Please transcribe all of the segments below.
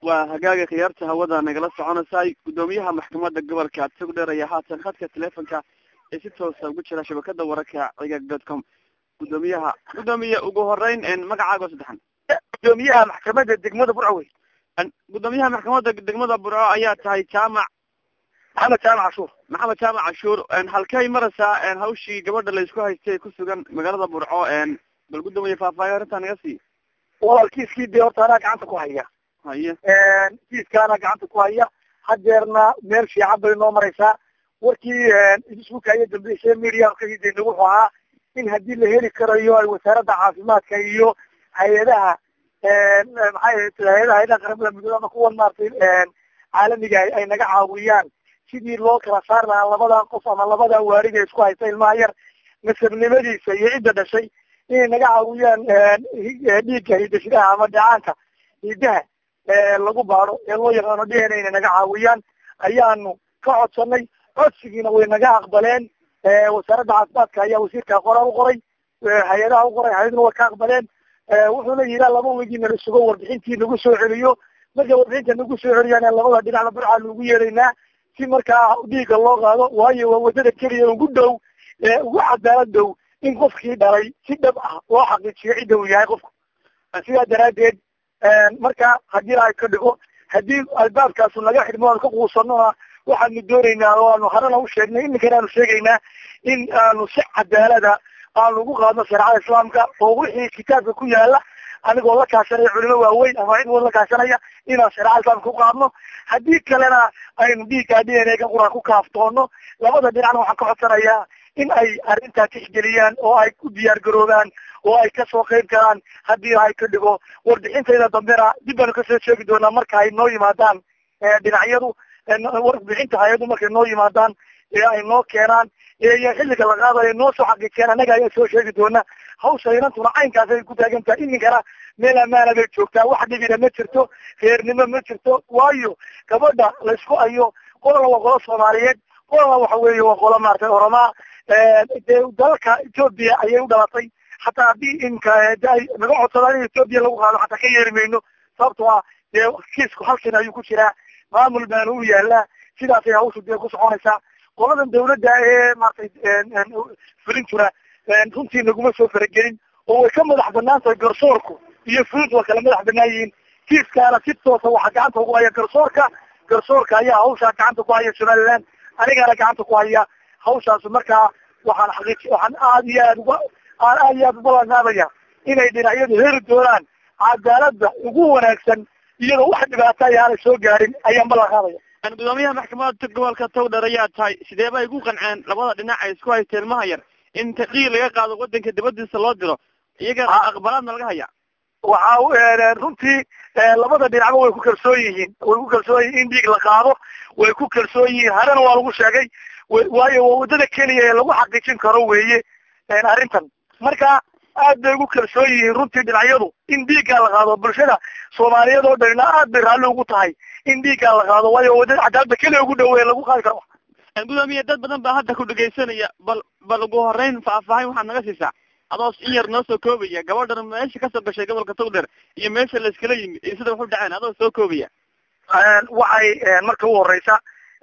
waa hagaaga khiyaarta hawada nagala soconaysay guddoomiyaha maxkamadda gobolka togdheer ayaa haatan khadka teleefonka ee si toosa ugu jira shabakada wararka cigag dot com guddoomiyaha guddoomiye ugu horeyn magacaago saddexan guddoomiyaha maxkamadda degmada burco wey guddoomiyaha maxkamadda degmada burco ayaa tahay jaamac maxamed jaamac cashuur maxamed jaamac cashuur halkay maraysaa hawshii gabadha laysku haystay ku sugan magaalada burco bal guddoomiye faahfaahin arrintaa naga sii walaal kiiskii dee horta anaa gacanta ku haya haye kiiskaana gacanta ku haya hadeerna meel fiican bay noo maraysaa warkii isbuka iyo dambeysay media kaideyna wuxuu ahaa in haddii la heli karayo ay wasaaradda caafimaadka iyo hay-adaha maxay hay-adaha hay-adaha qaramada midoobe ama kuwan maaragtay caalamiga ay naga caawiyaan sidii loo kala saar lahaa labada qof ama labada waariga isku haysta ilmaha yar nasabnimadiisa iyo cidda dhashay inay naga caawiyaan dhiigga hidasidaha ama dhacaanka hidaha lagu baado ee loo yaqaano d n a inay naga caawiyaan ayaanu ka codsanay codsigiina way naga aqbaleen wasaaradda caafimaadka ayaa wasiirka qoraal u qoray hay-adaha u qoray hay-aduna way ka aqbaleen wuxuuna yidhaa laba wigi nala sugo warbixintii nagu soo celiyo marka warbixinta nagu soo celiyaan labada dhinacna burca lagu yeeraynaa si markaa dhiigga loo qaado waayo waa wadada keliya ugu dhow ugu cadaalad dhow in qofkii dhalay si dhab ah loo xaqiijiyo cidda uu yahay qofku sidaa daraadeed marka haddii ay ka dhigo haddii albaabkaasu naga xidhmo aanu ka quusanona waxaanu doonaynaa oo aanu harana u sheegnay iminkana aanu sheegaynaa in aanu si cadaalada aanu ugu qaadno shareecada islaamka oo wixii kitaabka ku yaala anigoo la kaashanaya culimo waaweyn ama cid wal la kaashanaya inaan shareecada islaamka ku qaadno haddii kalena aynu dhiiggaa d n a ka quraan ku kaaftoono labada dhinacna waxaan ka codsanayaa in ay arrintaa tixgeliyaan oo ay ku diyaar garoobaan oo ay kasoo qeyb galaan haddii ay ka dhigo warbixintayda dambena dib baanu kasoo sheegi doonaa marka ay noo yimaadaan dhinacyadu warbixinta hay-adu markay noo yimaadaan ee ay noo keenaan iyo xilliga la qaadayo noo soo xaqiijiyaan annaga ayaa soo sheegi doona hawsha inantuna caynkaas ay ku taagan tahay iminkana meel amaana bay joogtaa wax dhibina ma jirto reernimo ma jirto waayo gabadha laysku ayo qolana waa qolo soomaaliyeed qolana waxa weeye waa qolo maaragtay oromaa dee dalalka etoobiya ayay u dhalatay hataa haddii imka ay naga codsadaan in etoobiya lagu qaado hataa ka yeeri mayno sababtoo ah dee kiisku halkan ayuu ku jiraa maamul baana u yaalaa sidaasay hawshu dee ku soconaysaa qoladan dawladda ee maratay fulintuna runtii naguma soo faragelin oo way ka madax banaan tahay garsoorku iyo fulintu waa kala madax banaan yihiin kiiskaana si toosa waxaa gacanta ugu haya garsoorka garsoorka ayaa hawshaa gacanta ku haya somaliland anigaana gacanta ku haya hawshaas markaa waxaan xaqiij waxaan aada iyo aad uga aan aada iyo aad ubalanaabaya inay dhinacyadu heli doonaan cadaaladda ugu wanaagsan iyadoo wax dhibaata ayaanay soo gaarin ayaan ballan qaadaya gudoomiyaha maxkamadda gobolka togdher ayaa tahay sidee bay ku qanceen labada dhinac ay isku haysta ilmaha yar in tadhiig laga qaado wadanka dibadiisa loo diro iyaga aqbalaadna laga haya waxa runtii labada dhinacba way ku kalsoon yihiin way ku kalsoon yihiin in dhiig la qaado way ku kalsoon yihiin harena waa lagu sheegay waayo waa waddada keliya ee lagu xaqiijin karo weeye arrintan marka aad bay ugu kalsoon yihiin runtii dhinacyadu in dhiiggaa la qaado bulshada soomaaliyeed oo dhanina aad bay raalli ugu tahay in dhiiggaa la qaado waayo waddada cadaalada keliya ugu dhaweeye lagu qaadi karo gudoomiye dad badan baa hadda ku dhegaysanaya bal bal ugu horeyn faahfaahin waxaad naga siisaa adoo in yar noo soo koobaya gabadhan meesha kasoo gashay gobolka togdheer iyo meesha layskala yimi iyo sida waxu dhaceen adoo soo koobaya waxay marka u horeysa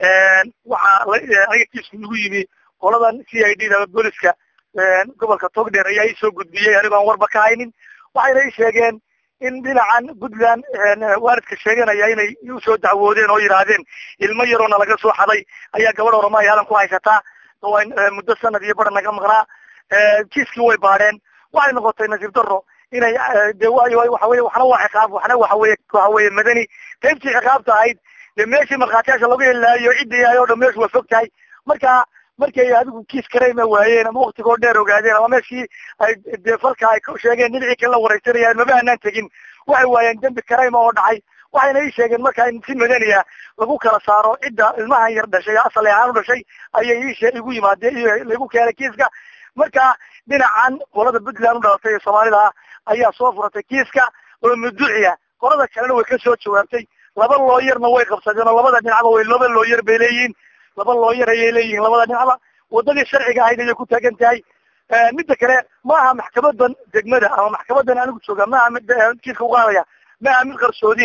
waxaa aniga kiisku nagu yimi qoladan c i d da booliska gobolka togdheer ayaa isoo gudbiyey anigoo aan warba ka haynin waxayna i sheegeen in dhinacan puntland waalidka sheeganaya inay usoo dacwoodeen oo yidhaahdeen ilmo yaroona laga soo xaday ayaa gabadh orama yaalan ku haysataa oo muddo sanad iyo bara naga maqnaa kiiskii way baadheen waxay noqotay nasiib daro inay de waxa weye waxna waa ciqaab waxna waxa weye waxa weye madani qaybtii ciqaabta ahayd de meeshii markhaatiyaasha lagu helaayo ciddii yahay o dhan meeshu waa fog tahay marka markay adigu kiis karayma waayeen ama waktigoo dheer ogaadeen ama meeshii ay de falka ay sheegeen dhinacii kale la wareysanayaan maba aanaan tegin waxay waayeen dembi karayma oo dhacay waxayna ii sheegeen marka in si madaniya lagu kala saaro cidda ilmahan yar dhashay asal ahaan u dhashay ayay iishe igu yimaadeen lagu keenay kiiska marka dhinacan qolada puntland u dhalatay ee soomaalida ayaa soo furatay kiiska oo muduciya qolada kalena way kasoo jawaabtay laba looyarna way qabsadeen oo labada dhinacba way laba looyar bay leeyihiin laba looyar ayay leeyihiin labada dhinacba wadadii sharciga ahayd ayay ku taagan tahay midda kale ma aha maxkamadan degmada ama maxkamadan anigu jooga ma aha mid kiiska uqaadaya ma aha mid qarsoodiya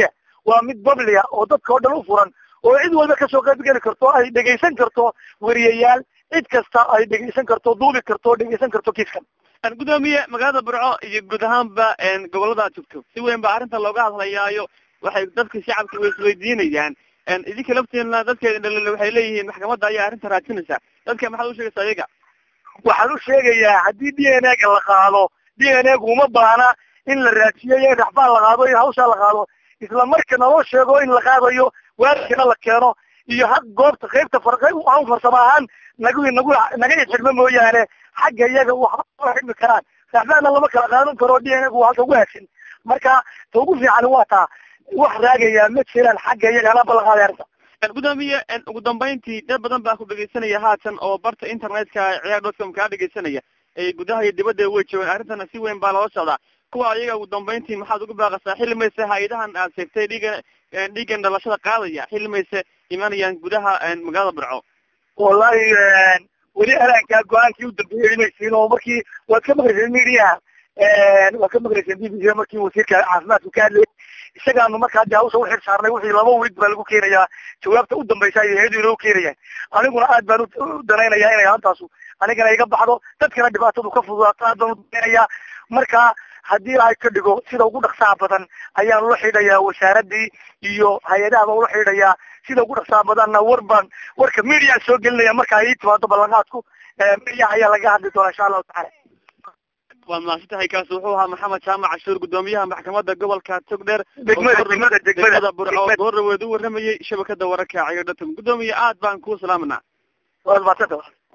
waa mid bablia oo dadka oo dhan u furan oo cid walba kasoo qaybgeli karto ay dhegaysan karto weriyayaal cid kasta ay dhegaysan karto duubi karto o dhegaysan karto kiiskan gudoomiye magaalada burco iyo guud ahaanba gobolada aad joogto si weyn ba arrinta looga hadlayaayo waxay dadka shacabka way isweydiinayaan idinka laftiina dadkeeda dhalile waxay leeyihiin maxkamadda ayaa arrinta raadinaysa dadka maxaad ushegaysa ayaga waxaan u sheegayaa haddii d n a ga la qaado d n a gu uma baana in la raadsiyo iyo in raxbaan la qaado iyo hawshaa la qaado isla markana loo sheego in la qaadayo waarkana la keeno iyo had goobta qaybta an farsamo ahaan nagu nagu naga ixidhmo mooyaane xagga iyaga waxba xidmi karaan raxbaanna lama kala qaadan karo d n a gu halka ugu hagsan marka ta ugu fiican waa taa wax raagayaa ma jiraan xagga iyaga alaaba la qaaday arrinta gudoomiye ugu dambeyntii dad badan baa ku dhegeysanaya haatan oo barta internetka ciyaar dotcom kaa dhegeysanaya gudaha iyo dibadda way joogaan arrintana si weyn baa loola socdaa kuwa ayaga ugu dambeyntii maxaad uga baaqasaa xili mayse hay-adahan aad sheegtay dhiiga dhiigan dhalashada qaadaya xili mayse imanayaan gudaha magaalada burco wallahi weli alaankaa go-aankii u dambeeyey imaysiin oo markii waad ka maqlayseen mediaha waad ka maqlayseen b b c markii wasiirka caafimaadku ka hadlayay isagaanu markaa de hawsha uxil saarnay wixii laba weyd baa lagu keenayaa jawaabta u dambaysa ay hayadu inoo keenayaan aniguna aad baan u danaynayaa inay hantaasu anigana iga baxdo dadkana dhibaatadu ka fududaato aad baan u danaynayaa marka haddii ay ka dhigo sida ugu dhaqsaha badan ayaan ula xidhayaa wasaaradii iyo hay-adaha baan ula xidhayaa sida ugu dhaqsaha badanna war baan warka mediaan soo gelinaya marka ay ii timaado ballanqaadku mediaha ayaa laga hadli doonaa insha allahu tacala waad mahadsantahay kaasi wuxuu ahaa maxamed jaamac cashuur gudoomiyaha maxkamadda gobolka togdheer degmada degmada degmada burco goorraweed u waramayey shabakada wararka ciyaar datum gudoomiye aad baan kuu salaamanaa waad mahadsanta